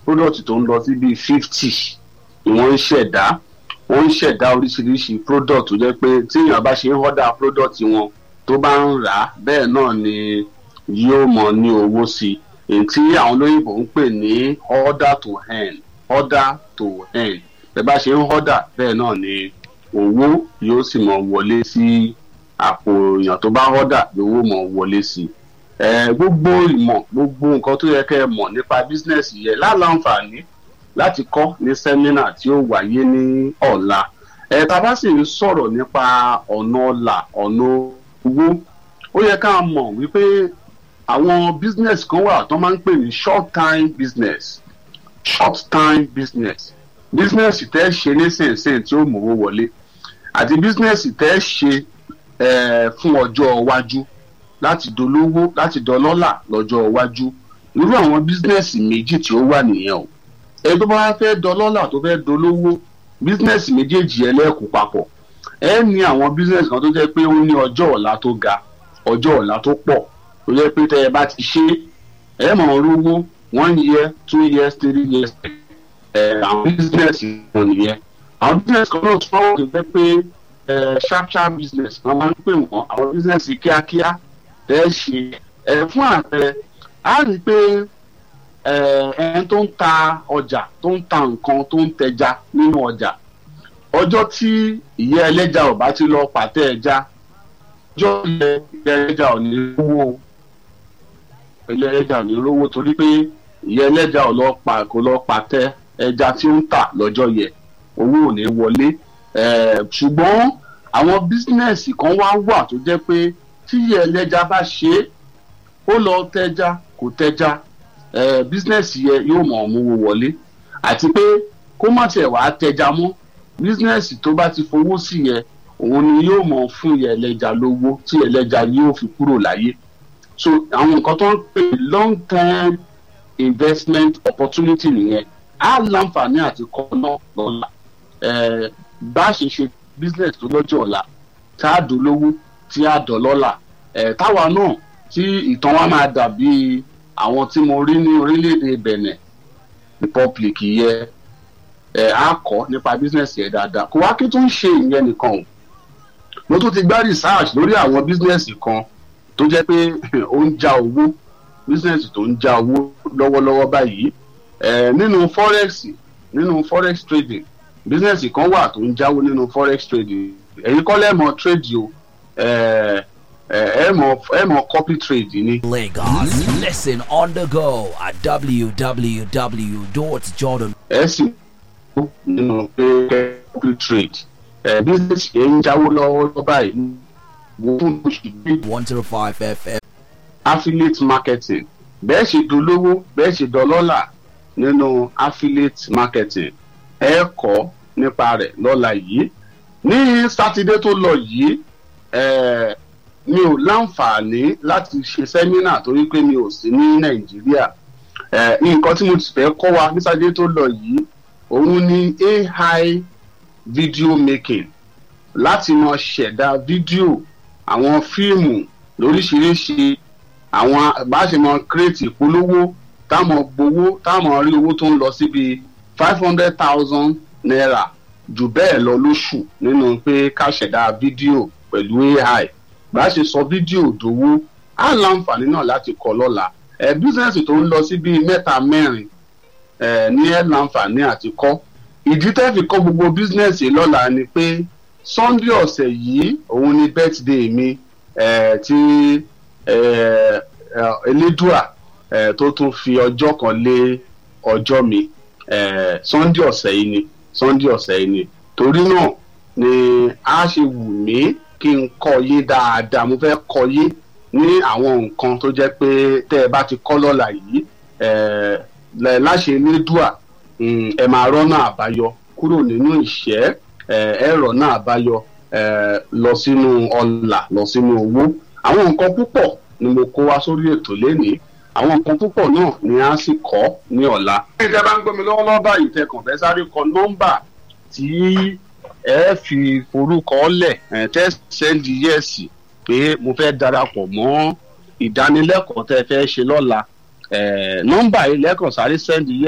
product tó ń lọ sí bíi fifty ni wọ́n ń ṣẹ̀dá wọ́n ń ṣẹ̀dá oríṣiríṣi product tó jẹ́ pé tí èèyàn bá ṣe ń order product wọn tó bá ń rà á bẹ́ẹ̀ náà ni yóò mọ̀ ní owó sí i èyí tí àwọn olóyìnbó ń pè ní order to earn order to earn bẹ́ẹ̀ bá ṣe ń order bẹ́ẹ̀ náà ni owó yóò sì mọ̀ wọlé sí àpò èèyàn tó bá order lówó mọ̀ wọlé sí i gbogbo ìmọ̀ gbogbo nǹkan tó yẹ kẹ́ ẹ mọ̀ nípa business yẹ láǹfààní láti kọ́ ní sẹ́mínà tí ó wáyé ní ọ̀la ẹ̀ tá a bá sì ń sọ̀rọ̀ nípa ọ̀nà ọ̀la ọ̀nà owó ó yẹ ká mọ̀ wípé àwọn business kan wà tó máa ń pè ní short time business short time business business tẹ́ ṣe nísinsìnyí tí ó mówó wọlé àti business tẹ́ ṣe fún ọjọ́ iwájú láti dolówó láti dọlọ́là lọ́jọ́ iwájú irú àwọn business méjì tí ó wà nìyẹn o ẹ tó bá fẹ́ dọlọ́là tó fẹ́ dolówó business méjèèjì ẹlẹ́kùn papọ̀ ẹ ní àwọn business kan tó jẹ́ pé ó ní ọjọ́ ọ̀la tó ga ọjọ́ ọ̀la tó pọ̀ tó jẹ́ pé tẹ́ ẹ bá ti ṣe ẹ mọ̀ ọ́ rówó one year two years three years ẹ àwọn business wọn nìyẹn àwọn business kan náà tún wọ́n jẹ́ pé ẹ sharp sharp business wọ́n máa ń pè wọ́n àwọn business kíákíá tẹ́ ẹ ṣe ẹ fún àpẹẹrẹ á rí i pé ẹni tó ń ta ọjà tó ń ta nǹkan tó ń tẹja nínú ọjà ọjọ́ tí ìyá ẹlẹ́ja ò bá ti lọ pàtẹ́ ẹja ọjọ́ ìyá ẹlẹ́ja ò ní rówó ìyá ẹlẹ́ja ò ní rówó torí pé ìyá ẹlẹ́ja ò lọ pa kò lọ pàtẹ́ ẹja tí ó ń tà lọ́jọ́ yẹ owó ò ní wọlé ṣùgbọ́n àwọn bísínẹ́sì kan wá wà tó jẹ́ pé tí ìyá ẹlẹ́ja bá ṣe é ó lọ tẹja kò tẹja bísínẹ́sì yẹ yóò mọ̀ ọ́mú wọlé àti pé kó má tiẹ̀ wá tẹja mọ́ bísínẹ́sì tó bá ti fowó sí yẹ òun ni yóò mọ̀ fún yẹ ẹlẹ́ja lówó tí ẹlẹ́ja yóò fi kúrò láyé so àwọn nǹkan tó ń pè long term investment opportunity nìyẹn á láǹfààní àti kọ́ náà lọ́la bá a ṣe ṣe business tó lọ́jọ́ ọ̀la tá a dolówó tí a dọ̀lọ́la táwa náà tí ìtàn wa máa dàbí àwọn tí mo rí ní orílẹ̀-èdè Benin Republic yẹ ẹ̀ á kọ́ nípa business yẹn dáadáa kò wá kí tó ń ṣe ìyẹn nìkan o mo tún ti gbá research lórí àwọn business kan tó jẹ́ pé ó ń já owó business tó ń já owó lọ́wọ́lọ́wọ́ báyìí ẹ̀ nínú forex nínú forex trading business kan wà tó ń jáwó nínú forex trading ẹ̀yin kọ́ lẹ́mọ̀ trade o ẹ̀ ẹ mọ ẹ mọ copy trade ni. Lagos, listen on the go at www.jordan. ẹ sì kú nínú pé copy trade ẹ business yẹn ń jáwó lọ́wọ́ báyìí wo fún oṣù bíi one zero five FM. affiliate marketing bẹ́ẹ̀ ṣe dolówó bẹ́ẹ̀ ṣe dọlọ́là nínú affiliate marketing ẹ kọ́ nípa rẹ̀ lọ́la yìí ní sátidé tó lọ yìí ẹ mi ò láǹfààní láti ṣe sẹ́mínà torí pé mi ò sí ní nàìjíríà ẹ nǹkan tí mo ti fẹ́ kọ́ wa ní sátidé tó lọ yìí òun ni AI video making láti mọ ṣẹ̀dá fídíò àwọn fíìmù lóríṣiríṣi àwọn bá ṣe mọ kírètì ìpolówó táwọn gbowó táwọn rí owó tó ń lọ síbi five hundred thousand naira jù bẹ́ẹ̀ lọ lóṣù nínú pé ká ṣẹ̀dá fídíò pẹ̀lú AI bá ṣe sọ fídíò dòwó á láǹfààní náà láti kọ́ lọ́la ẹ̀ bísíǹsì tó ń lọ sí bíi mẹ́ta mẹ́rin ẹ̀ ní ẹ̀ láǹfààní àti kọ́ ìdí tẹ́ fi kọ́ gbogbo bísíǹsì lọ́la ni pé sunday ọ̀sẹ̀ yìí òun ni birthday mi ẹ̀ tí ẹ̀ elédùà ẹ̀ tó tún fi ọjọ́ kan lé ọjọ́ mi ẹ̀ sunday ọ̀sẹ̀ yìí ni sunday ọ̀sẹ̀ yìí ni torí náà ni a ṣe wù mí kí n kọ́ yé dáadáa mo fẹ́ kọ́ yé ní àwọn nǹkan tó jẹ́ pé tẹ́ ẹ bá ti kọ́ lọ́la yìí láṣẹ elédùà ẹ máa rọ́nà àbáyọ kúrò nínú ìṣẹ́ ẹ rọ́nà àbáyọ lọ sínú ọlà lọ sínú owó àwọn nǹkan púpọ̀ ni mo kó wá sórí ètò lénìí àwọn nǹkan púpọ̀ náà ni a sì kọ́ ní ọ̀la. bí ìjọba bá ń gbọ́ mi lọ́wọ́lọ́wọ́ báyìí tẹ kàn fẹ́ sáré kọ nọ́mbà tí ẹ fi forúkọ lẹ̀ ẹ̀ tẹ́ sẹ́ndì yẹ́ẹ̀sì pé mo fẹ́ darapọ̀ mọ́ ìdánilẹ́kọ̀ọ́ tẹ́ fẹ́ ṣe lọ́la nọ́mbà yìí lẹ́kàn sáré sẹ́ndì yẹ́ẹ̀sì.